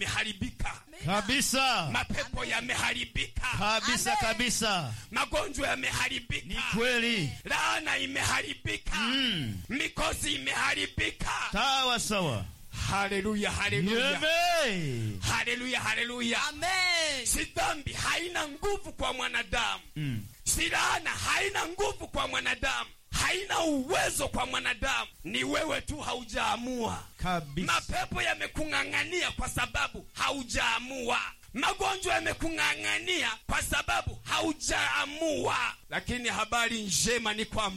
imeharibika kabisa mapepo yameharibika kabisa Amen. magonjwa kabisa ni yameharibika kweli laana imeharibika Mm. mikosi imeharibika sawa sawa haleluya haleluya Yebe. haleluya haleluya Amen. si dhambi haina nguvu kwa mwanadamu Mm. si laana haina nguvu kwa mwanadamu haina uwezo kwa mwanadamu ni wewe tu haujaamua kabisa mapepo yamekung'ang'ania kwa sababu haujaamua magonjwa yamekung'ang'ania kwa sababu haujaamua lakini habari njema ni kwamba